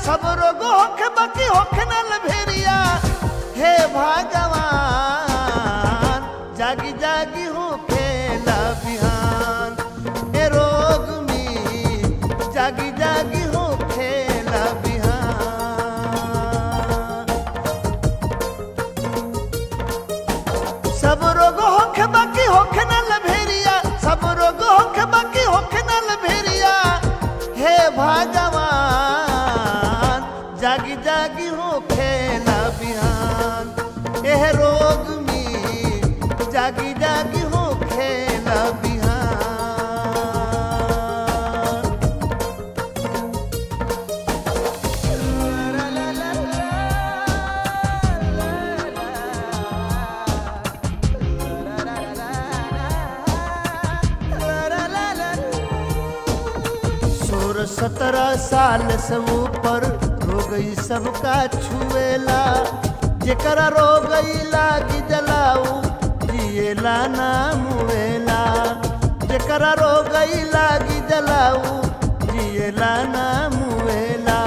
सब रोग होखे बाकी होखे न लभेरिया हे भगवान जागी जागी होखे ला बिहान ए रोग में जागी जागी होखे ला बिहान सब रोग होखे बाकी होखे न लभेरिया सब रोग होखे बाकी होखे न लभेरिया हे भगवान जागी जागी होखे ना बिहान एह रोग में जागी जागी होखे ना बिहान सोलह सत्रह साल से ऊपर हो गई सबका छुएला जेकरा रो गई लागी जलाऊ जिएला ना मुएला जेकरा रो गई लागी जलाऊ जिएला ना मुएला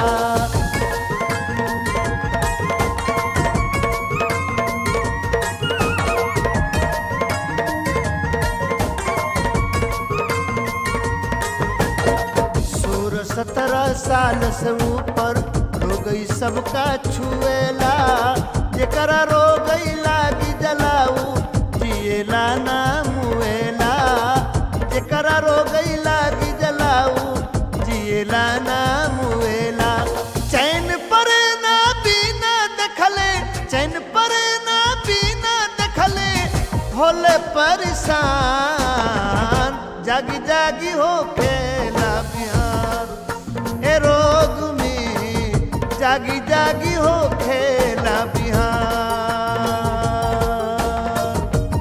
सोलह सत्रह साल से ऊपर हो गई सबका छुएला जेकरा रो गई लागी जलाऊ जिएला ना मुएला जेकरा रो गई लागी जलाऊ जिएला ना मुएला चैन पर ना बिना देखले चैन पर ना बिना देखले होले परेशान जागी जागी हो खेला बिहार ए रोग में जागी जागी हो खेला बिहार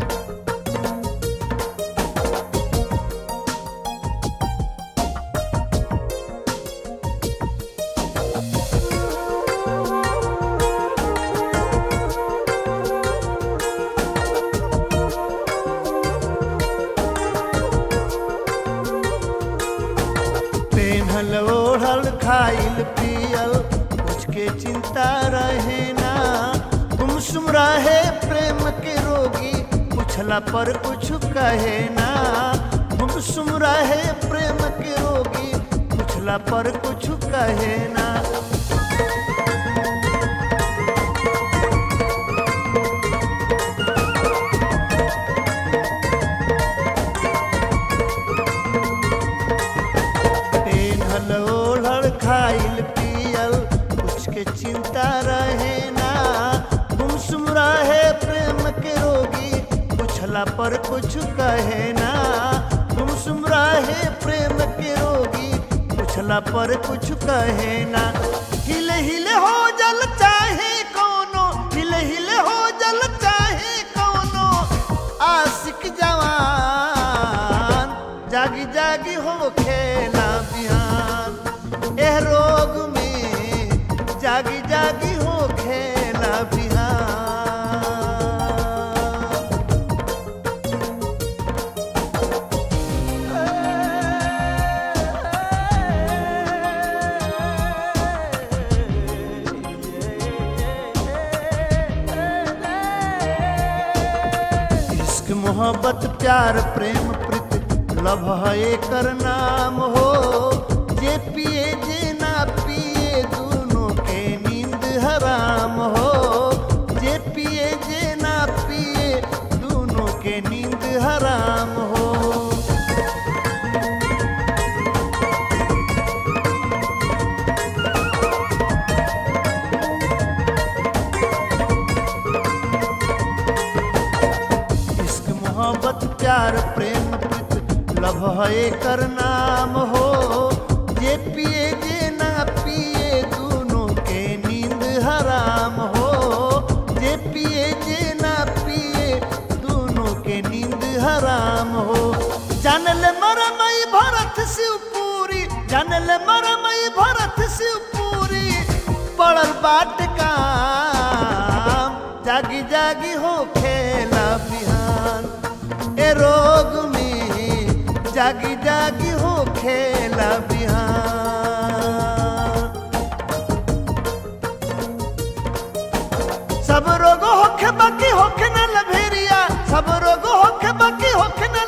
पेन्हल ओढ़ल खाइल पियल कुछ के चिंता रहे ना गुमसुम रहे प्रेम के रोगी पूछला पर कुछ कहे ना गुमसुम रहे प्रेम के रोगी पूछला पर कुछ कहे ना पेन्हल ओढ़ल खाइल पियल कुछ के चिंता रहे ना गुमसुम रहे प्रेम के रोगी पूछला पर कुछ कहे ना गुमसुम रहे प्रेम के रोगी पूछला पर कुछ कहे ना हिले हिले हो जल चाहे कोनो हिले हिले हो जल चाहे कोनो आशिक जवान जागी जागी हो खेला बिहान एह रोग में जागी जागी हो खेला बिहान इश्क मोहब्बत प्यार प्रेम प्रीत लभ है एकर नाम हो जे पिए जे ना पिए दोनों के नींद हराम हो जे पिए जे ना पिए दोनों के नींद हराम हो इश्क मोहब्बत प्यार प्रेम प्रीत लभ है कर नाम हो जे पिए जे ना पिए दोनों के नींद हराम हो जे पिए जे ना पिए दोनों के नींद हराम हो जानल मरमई भरत शिवपुरी जानल मरमई भरत शिवपुरी पड़ल बाट काम जागी जागी हो खेला बिहान ए रोग में जागी जागी हो खेला बिहान सब रोग होखे बाकी होखे न लभेरिया सब रोग होखे बाकी होखे न